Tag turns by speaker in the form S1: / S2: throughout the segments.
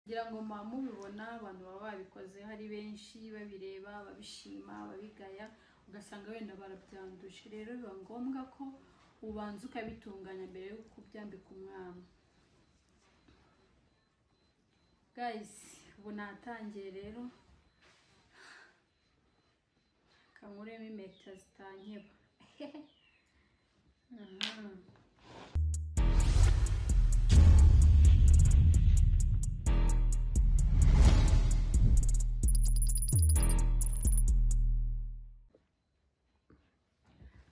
S1: ngira ngo muba mubibona abantu baba babikoze hari benshi babireba babishima babigaya ugasanga wenda barabyanduje rero biba ngombwa ko ubanza ukabitunganya mbere yo kubyambika umwana gayizi ubu natangiye rero kankuremo impeta zitankeba Aha.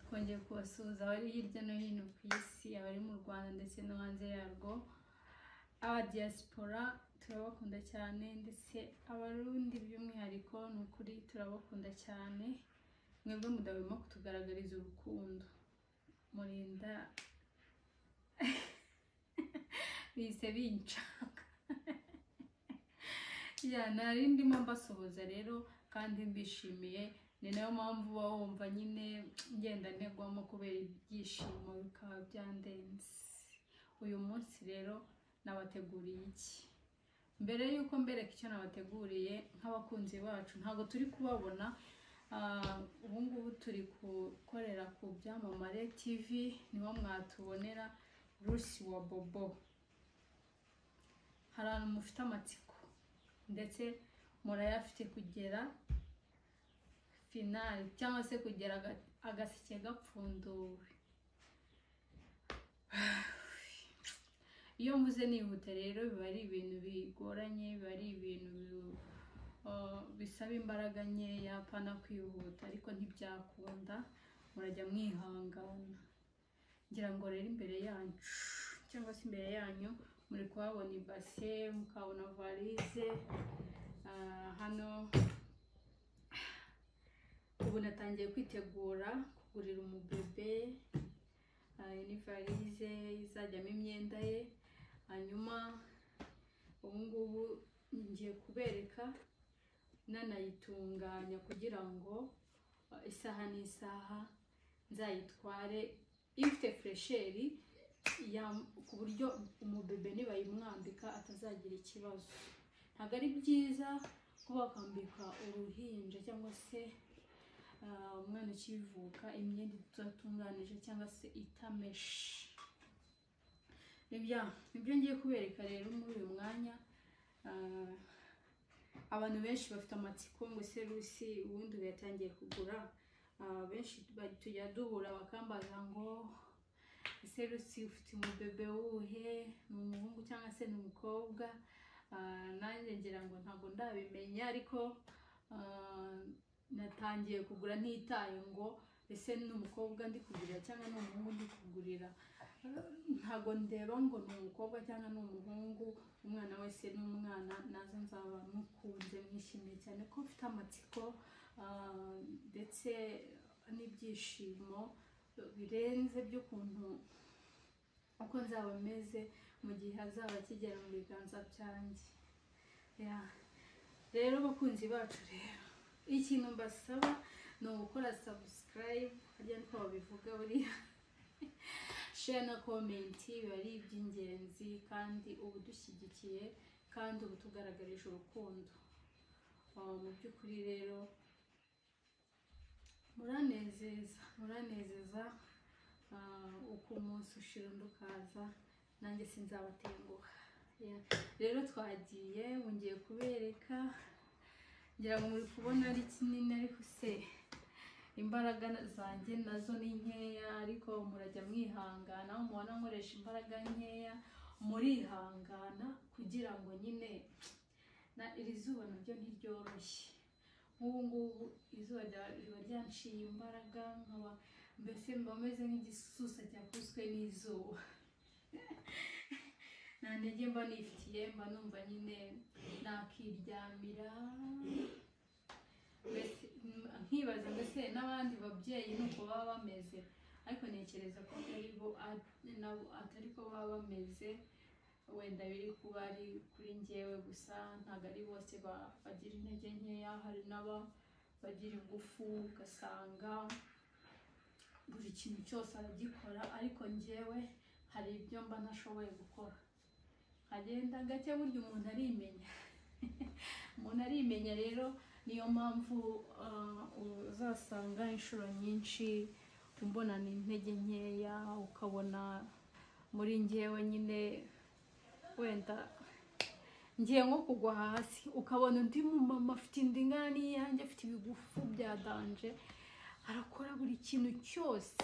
S1: twongeye kubasuhuza abari hirya no hino ku isi abari mu rwanda ndetse no hanze yarwo aba diaspora turabakunda cyane ndetse abarundi by'umwihariko ni ukuri turabakunda cyane mwebwe mudahwema kutugaragariza urukundo murinda bise binshaka ya nari ndimo mbasuhuza rero kandi mbishimiye ni nayo mpamvu uba wumva nyine ngenda negwamo kubera ibyishimo bikaba byandenze uyu munsi rero nabateguriye iki mbere y'uko mbereka icyo nabateguriye nk'abakunzi bacu ntabwo turi kubabona Ah, ubu ngubu turi gukorera ku byamamare tv niho mwatubonera rusi wa bobo hari ahantu mufite amatsiko ndetse murayafite kugera finali cyangwa se kugera aga- agaseke gapfunduwe iyo mvuze nihute rero biba ari ibintu bigoranye biba ari ibintu bi- ah, bisaba imbaraga nkeya apana kwihuta ariko ntibyakunda murajya mwihangana ngira ngo rero imbere yacu cyangwa se imbere yanyu muri kuhabona ibase mukahabona varize ah, hano ubu natangiye kwitegura kugurira umubebe ah, n'ivarize izajyamo imyenda ye hanyuma ubu ngubu ngiye kubereka nanayitunganya kugira ngo ah, isaha n'isaha nzayitware ifite furesheri ya- ku buryo umubebe nibayimwambika atazagira ikibazo ntabwo ari byiza kuba wakambika uruhinja cyangwa se ah, umwana ukivuka imyenda idatunganije cyangwa se itameshe nibyo nibyo ngiye kubereka rero muri uyu mwanya Ah, abantu benshi bafite amatsiko ngo ese rusi ubundi ubu yatangiye kugura Ah, benshi ba- tujya duhura bakambaza ngo ese rusi ufite umubebe wuhe ni umuhungu cyangwa se ni umukobwa Ah, nanjye ngira ngo ntabwo ndabimenya ariko ah, natangiye kugura ntitaye ngo ese ni umukobwa ndi kugurira cyangwa ni umuhungu ndi kugurira ntabwo ndeba ngo ni umukobwa cyangwa ni umuhungu umwana wese ni umwana nazo nzaba mukunze mwishimiye cyane ko mfite amatsiko ah, ndetse n'ibyishimo birenze by'ukuntu uko nzaba meze mu gihe azaba akigera mu biganza byanjye Ya. rero bakunzi bacu rero ikintu mbasaba ni ugukora sabusikarayibu harya niko babivuga buriya share na komenti biba ari iby'ingenzi kandi uba udushyigikiye kandi uba utugaragarije urukundo Ah, mu by'ukuri rero muranezeza muranezeza Ah, uko umunsi ushira undi ukaza nanjye sinzabatenguha Ya. rero twagiye ngiye kubereka ngira ngo muri kubona ari kinini ariko se imbaraga zanjye nazo ni nkeya ariko murajya mwihangana aho mubona nkoresha imbaraga nkeya murihangana kugira ngo nyine na iri zuba naryo ntiryoroshye nk'ubu ngubu izuba rya- riba ryanciye imbaraga nkaba mbese mba meze nk'igisusa cyakubiswe n'izuba nta ntege mba nifitiye mba numva nyine nakiryamira mbese mm, nkibaza mbese n'abandi babyeyi nuko baba bameze ariko ntekereza ko atari bo at- nabo atari ko baba bameze wenda biri kuba ari kuri njyewe gusa ntabwo ari bose ba- bagira intege nkeya hari n'aba bagira ingufu ugasanga buri kintu cyose aragikora ariko njyewe hari ibyo mba ntashoboye gukora nkagenda gake burya umuntu arimenya umuntu arimenya rero niyo mpamvu ah, uzasanga inshuro nyinshi umbonana intege nkeya ukabona muri ngewe nyine wenda ngiye nko kugwa hasi ukabona undi mumama afite indingana n'iyanjye afite ibigufu bya danje arakora buri kintu cyose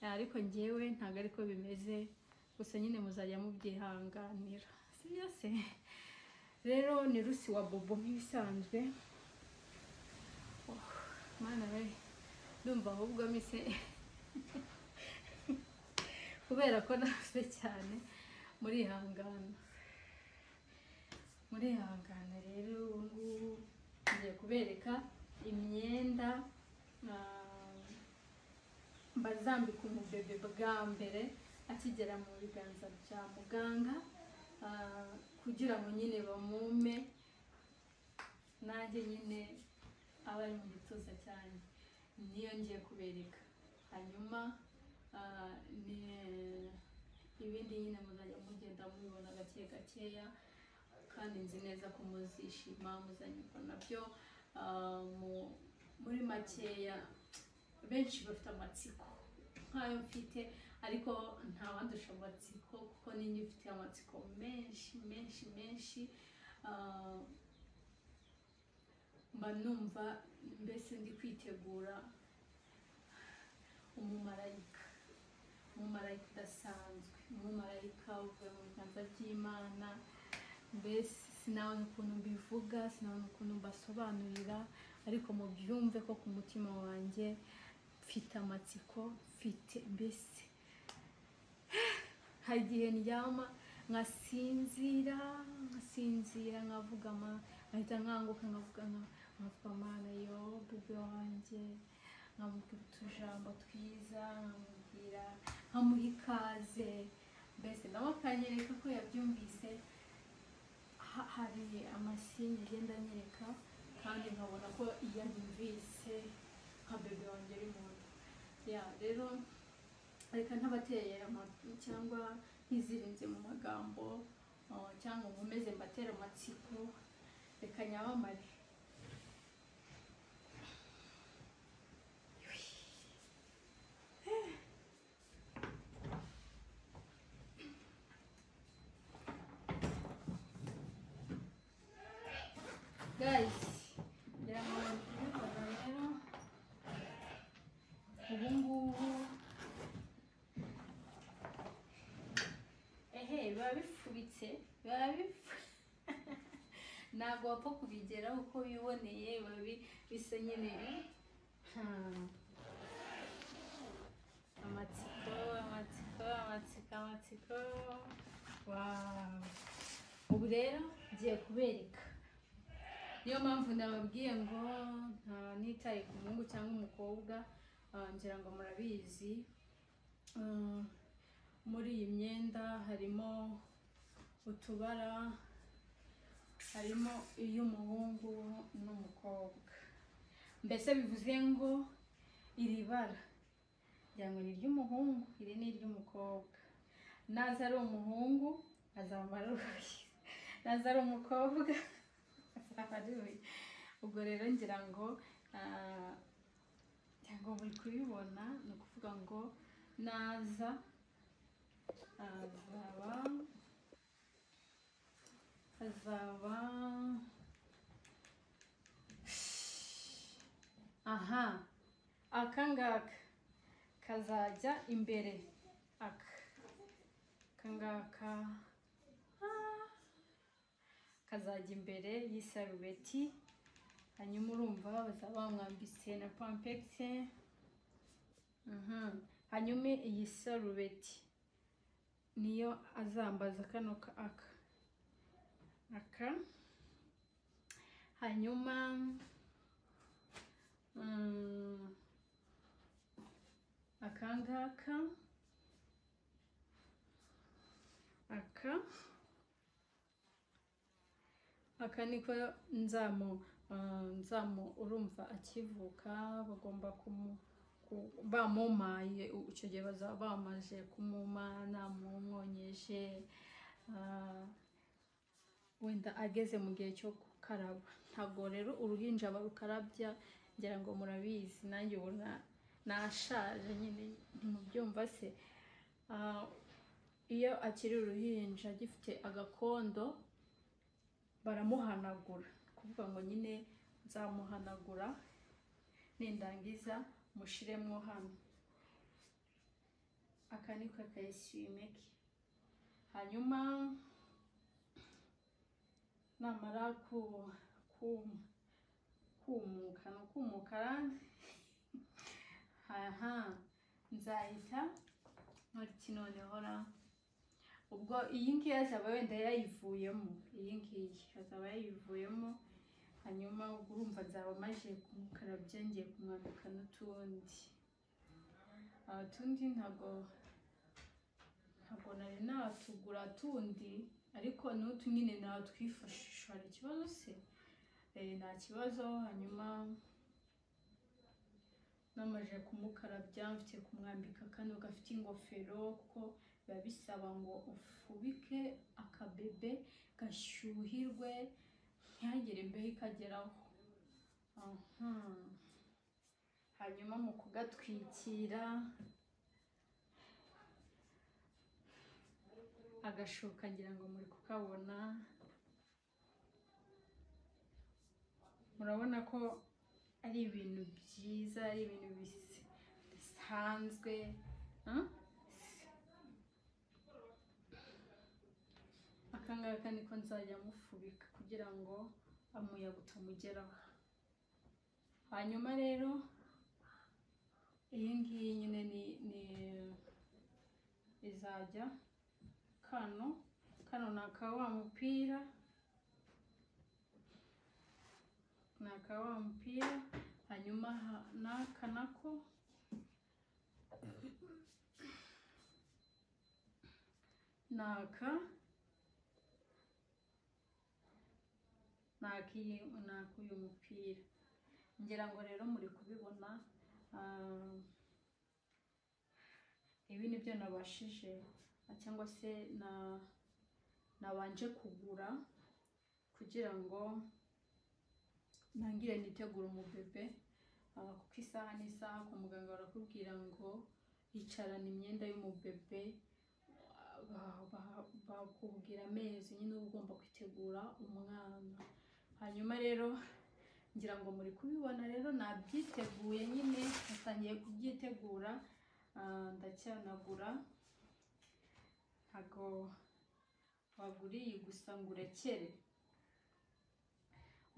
S1: Eh, ariko ngewe ntabwo ariko bimeze gusa nyine muzajya mubyihanganira sibyo se rero ni rusi wa bobo nk'ibisanzwe Oh, mana we ndumva ahubwo mise kubera ko navuze cyane murihangana murihangana rero ubu ngubu ngiye kubereka imyenda ah, bazambika umubebe bwa mbere akigera mu biganza bya muganga ah, kugira ngo nyine bamume nanjye nyine aba ari mu gituza cyane niyo ngiye kubereka hanyuma ah, ni- ibindi nyine muzajya mugenda mubibona gake gakeya kandi nzi neza ko muzishima muzanyurwa nabyo Ah, mu- muri makeya benshi bafite amatsiko nk'ayo mfite ariko nta wandusha amatsiko kuko ninjye mfite amatsiko menshi menshi menshi Ah, mba numva mbese ndi kwitegura umumarayika umumarayika udasanzwe umumarayika uvuye mu biganza by'imana mbese sinabona ukuntu mbivuga sinabona ukuntu mbasobanurira ariko mubyumve ko ku mutima wanjye mfite amatsiko mfite mbese hari igihe ndyama nkasinzira nkasinzira nkavuga ama nkahita nkanguka nkavuga nka- nkavuga amana yo bube wanjye nkamubwira utujambo twiza nkamubwira nkamuha ikaze mbese nawe akanyereka ko yabyumvise ha- hari amasinye agenda anyereka kandi nkabona ko iyo anyumvise nka bebe wanjye ari mu nda ya rero reka ntabateye ama- cyangwa ntizirinze mu magambo uh, cyangwa nkomeze mbatera amatsiko reka nyamamare guys ngira ngo mubikora rero ubu ngubu ehe biba bifubitse biba bifu ntabwo wapfa kubigeraho uko wiboneye biba bi- bisa nyine Hmm. amatsiko amatsiko amatsiko amatsiko wawu ubu rero ngiye kubereka niyo mpamvu nababwiye ngo nta nitaye ku muhungu cyangwa umukobwa ah, ngira ngo murabizi Ah, muri iyi myenda harimo utubara harimo iy'umuhungu n'umukobwa mbese bivuze ngo iri bara ngira ngo ni iry'umuhungu iri ni iry'umukobwa naza ari umuhungu azambara urugi naza ari umukobwa azambara urugi ubwo rero ngira ngo ah, ngira ngo buri kubibona ni ukuvuga ngo naza azaba azaba aha aka ngaka kazajya imbere aka aka ngaka ah, kazajya imbere y'isarubeti hanyuma urumva bazaba bamwambitse na pampegisi hanyuma iyi sarubeti niyo azambaza kano ka aka aka hanyuma mm, aka ngaka aka aka niko nzamu ah, nzamu urumva akivuka bagomba kumu ku- bamumaye u- icyo gihe bazaba bamaze kumumana mumwonyeje ah, wenda ageze mu gihe cyo gukaraba ntabwo rero uruhinja barukarabya ngira ngo murabizi nanjye ubona nashaje nyine ntimubyumva se Ah, iyo akiri uruhinja gifite agakondo baramuhanagura kuvuga ngo nyine nzamuhanagura nindangiza mushiremo hano aka ni ko kayisime ke hanyuma namara ku- ku- kumuka ni ukumuka aha nzahita ntoriki noneho ra ubwo iyi ngiyi azaba wenda yayivuyemo iyi ngiyi azaba yayivuyemo hanyuma ubwo urumva nzaba maze kumukarabya ngiye kumwambika n'utundi Ah, utundi ntabwo ntabwo nari natugura tundi ariko n'utu nyine natwifashisha hari ikibazo se Eh, nta kibazo hanyuma namaze kumukarabya mfite kumwambika kano gafite ingofero kuko biba bisaba ngo ufubike akabebe gashyuhirwe ntihagire imbeho ikageraho aha hanyuma mu kugatwikira agashuka ngira ngo muri kukabona murabona ko ari ibintu byiza ari ibintu bis- bisanzwe ah? aka ngaka niko nzajya mufubika kugira ngo umuyaga utamugeraho hanyuma rero iyi ngiyi nyine ni ni izajya kano kano ni aka wa mupira ni aka wa mupira hanyuma ha- n'aka nako ni aka ni ak'iyi ni ak'uyu mupira ngira ngo rero muri kubibona ah, ibi nibyo nabashije ah, cyangwa se na- nabanje kugura kugira ngo ntangire nitegure umubebe ah, kuko isaha n'isaha kwa muganga barakubwira ngo icarana imyenda y'umubebe ba- ba- bakubwira amezi nyine uba ugomba kwitegura umwana hanyuma rero ngira ngo muri kubibona rero nabyiteguye nyine natangiye kubyitegura ah, ndacyanagura ntago waguriye gusa ngo urekere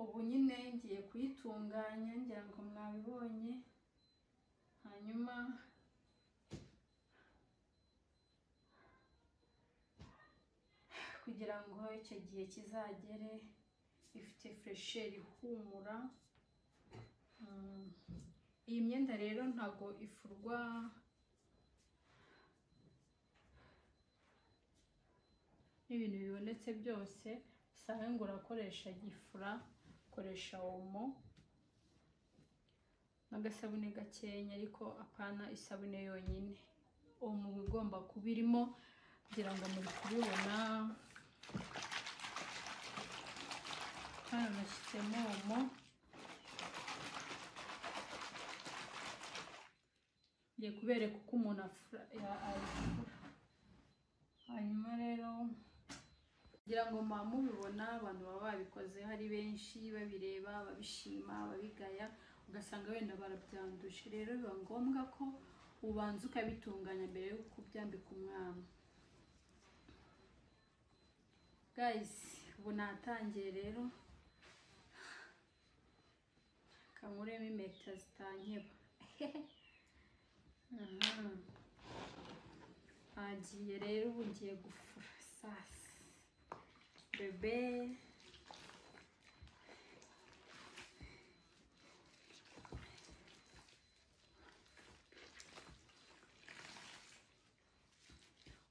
S1: ubu nyine ngiye kuyitunganya ngira ngo mwabibonye hanyuma kugira ngo icyo gihe kizagere ifite furesheri ihumura Mm. iyi myenda rero ntabwo ifurwa n'ibintu bibonetse byose usanga ngo urakoresha gifura ukoresha omo n'agasabune gakenya ariko apana isabune yonyine omo iba igomba kuba irimo kugira ngo muri kubibona hano nashyizemo omo ngiye kubereka uko umuntu afura ya- ayifura hanyuma rero kugira ngo muba mubibona abantu baba babikoze hari benshi babireba babishima babigaya ugasanga wenda barabyanduje rero biba ngombwa ko ubanza ukabitunganya mbere yo kubyambika umwana gayisi ubu natangiye rero kankuremo impeta zitankeba Aha. hagiye rero ubu ngiye gufura sasa bebe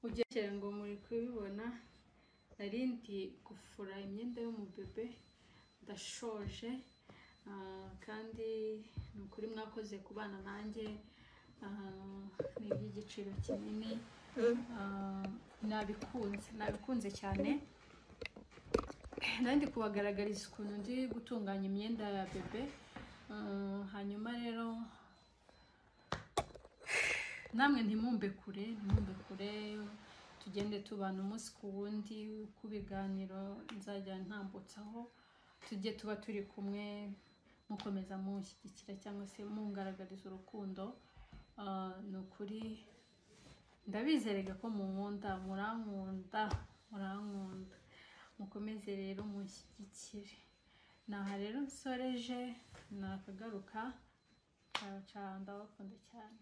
S1: ugerekeye ngo muri kubibona nari ndi gufura imyenda y'umubebe ndashoje ah, kandi ni ukuri mwakoze ku bana nanjye ah, ni iby'igiciro kinini ah, nabikunze nabikunze cyane nandi kubagaragariza ukuntu ndi gutunganya imyenda ya bebe Mm, hanyuma rero namwe ntimumbe kure ntimumbe kure tugende tubana umunsi ku wundi ku biganiro nzajya ntambutsaho tujye tuba turi kumwe mukomeza munshyigikira cyangwa se mungaragariza urukundo Ah, ni ukuri ndabizerega ko munkunda murankunda murankunda mukomeze rero mushyigikire naha rero nsoreje nakagaruka ndabaca ndabakunda cyane